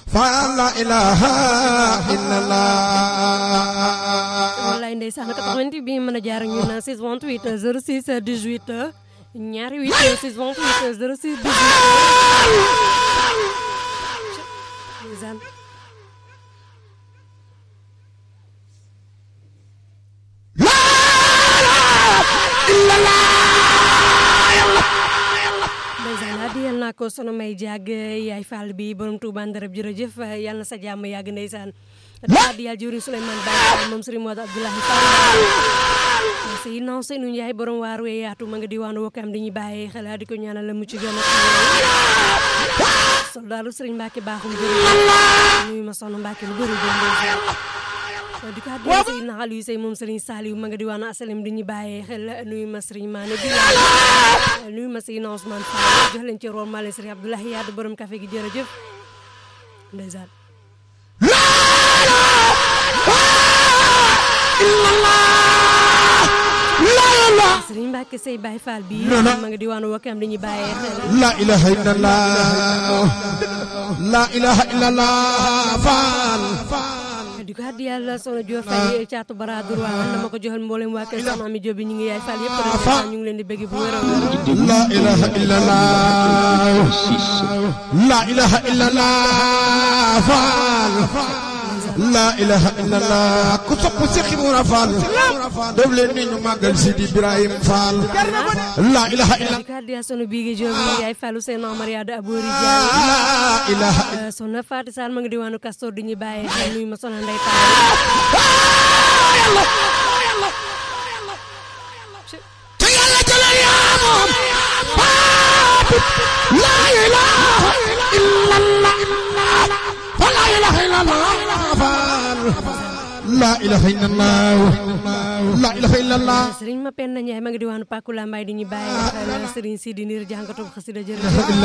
faal la ilaha illallah wallaay ndeysaan 88 bi mën a jaar ak ñun 628 06 18 ñaari 8 628 06 18 ndeysaan ndeysaan adiyal naa ko sono may jàgg yaay Fall bi borom Touba Ndarab jërëjëf yàlla na sa jàmm yàgg ndeysaan daa adiyal jëwriñ Souleymane Baye Fall moom Serigne Modou Abdoulaye Fall sey non sey nu yaay borom waar wee yaatu ma nga diwaanu Wakaam di ñu bàyyi xel di ko ñaanal la mucc gën a soldaaru Serigne Mbacke baaxum jërëjëf nuyu ma soxna Mbacke lu bëri doon ndeysaan di ko adiyal sey naxal yu sey moom Serigne Saliou ma nga diwaanu asalem di ñu bàyyi xel nuyu ma Serigne Mané bi nuyu ma Seydina Ousmane Fall jox leen ci rool maa leen Serigne Abdoulaye Yadd borom café gi jërëjëf ndeysaan Serigne Mbacke Sey Baye Fall bi ma nga diwaanu Wakam dañuy bàyyee xel la ilaha illallah la ilaha illallah faal di ko addi yàlla soxna Dior Faye caatu bara droit dama ko joxal mboolem waa kër soxna Ami Diop bi ñu ngi yaay Fall yëpp rek ñu ngi leen di bëgg bu wér a wér la ilaha illallah la ilaha illallah faal la ilaha illallah ku sopp si xibura faal def leen ni ñu màggal Sidi Ibrahim Fall la ilaha illallah di ko addi yàlla soxna Bigué Diop bi yaay Fallu seen Omar Yada Abouri la ilaha Diagne soxna Fatou Sall ma nga diwaanu Castor di ñu bàyyee xel nuyu ma soxna Ndeye te yàlla jëlee yaa moom la ilaha illallah la ilaha illallah faal la ilaha illallah la ilaha illallah Serigne ma penn Ndiaye ma nga diwaanu Pakula Mbaye di ñu bàyyee xel Serigne Sidi Ndir jàngatu xasida jërëjëf